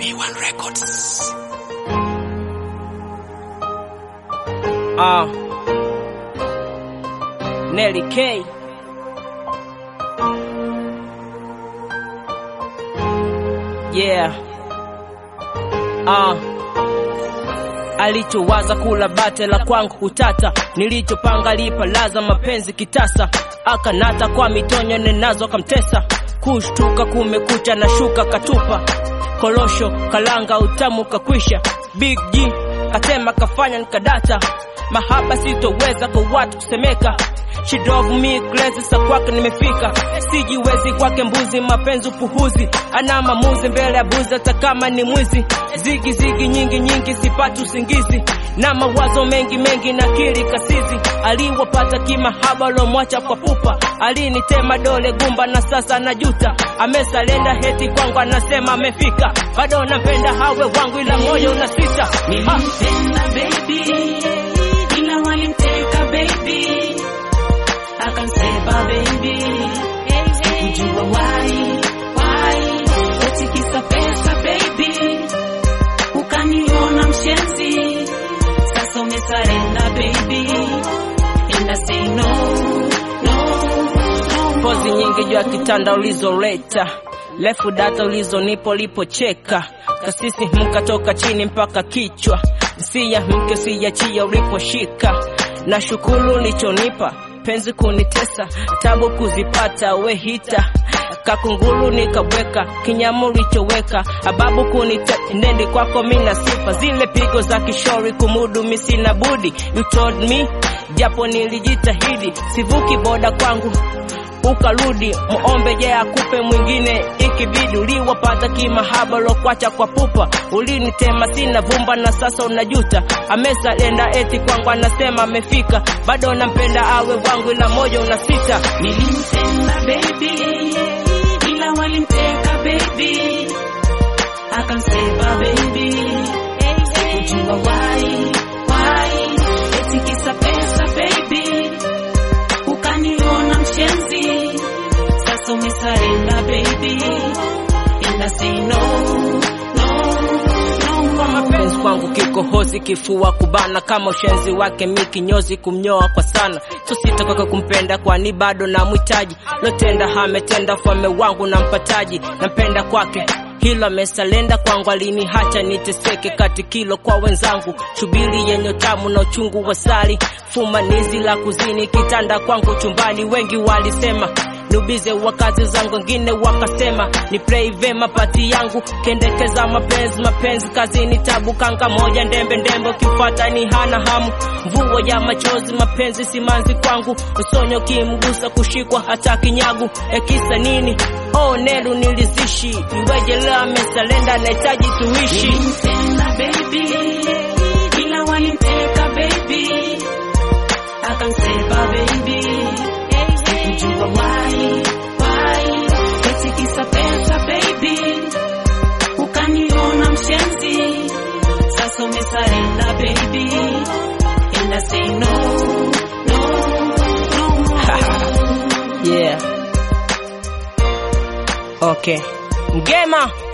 A1 Records. Uh, Nelly K. Yeah. Uh, alichowaza kula bate la kwangu utata, nilichopanga lipa laza mapenzi kitasa, akanata kwa mitonyo nenazo kamtesa, kushtuka kumekucha na shuka katupa, kolosho kalanga utamu kakwisha, Big G katema kafanya nikadata, mahaba sitoweza kwa watu kusemeka She drove me crazy, sa kwake nimefika, sijiwezi kwake mbuzi, mapenzi upuhuzi, ana mamuzi mbele ya buzi, hata kama ni mwizi. Zigi zigi nyingi nyingi, sipati usingizi, na mawazo mengi mengi, na kili kasizi. Aliwapata kimahaba, lomwacha kwa pupa, alinitema dole gumba, na sasa najuta. Amesalenda heti kwangu, anasema amefika, bado nampenda hawe wangu, ila moyo unasita. Ah. Nilimpenda baby, ila walimteka baby, akanseba baby, sikujua why why, eti kisa pesa baby, ukaniona mshenzi, sasa umesarenda baby, and I say no no no. pozi nyingi juu ya kitanda ulizoleta, refu data ulizonipo ulipocheka, kasisi mkatoka chini mpaka kichwa, siya mke siyachia uliposhika, na shukuru ulichonipa penzi kunitesa, tabu kuzipata wehita kakunguru nikaweka kinyamu ulichoweka ababu kunita nende kwako mina sifa zile pigo za kishori kumudu misina budi you told me japo nilijitahidi sivuki boda kwangu ukarudi muombe je akupe mwingine ikibidi uliwapata kimahaba lokwacha kwa pupa ulinitema sina vumba na sasa unajuta amesalenda eti kwangu anasema amefika bado nampenda awe wangu ila moja unasita Nilimpenda baby, ila walimteka baby, akanseba baby, sikujua why why, eti kisa pesa baby, ukaniona mshenzi, sasa umesarenda baby, and I say no no no mapenzi kwangu kikohozi kifua kubana kama ushenzi wake mi kinyozi kumnyoa kwa sana so sitakoka kumpenda kwani bado namhitaji lotenda hametenda fame wangu na mpataji nampenda kwake hilo amesalenda kwangu alinihacha niteseke kati kilo kwa wenzangu shubiri yenye tamu na uchungu wa sali fumanizi la kuzini kitanda kwangu chumbani wengi walisema niubize wakazi zangu wengine wakasema ni play vema pati yangu kendekeza mapenzi mapenzi kazini tabu kanga moja ndembe ndembe ukifata ni hana hamu mvuo ya machozi mapenzi simanzi kwangu usonyo kimgusa kushikwa hata kinyagu ekisa nini oh nelu nilizishi iweje leo amesalenda nahitaji tuishi Nilimpenda baby, ila walimteka baby, akanseba baby, sikujua why why, eti kisa pesa baby, ukaniona mshenzi, sasa umesarenda baby, and I say no no no. yeah okay ngema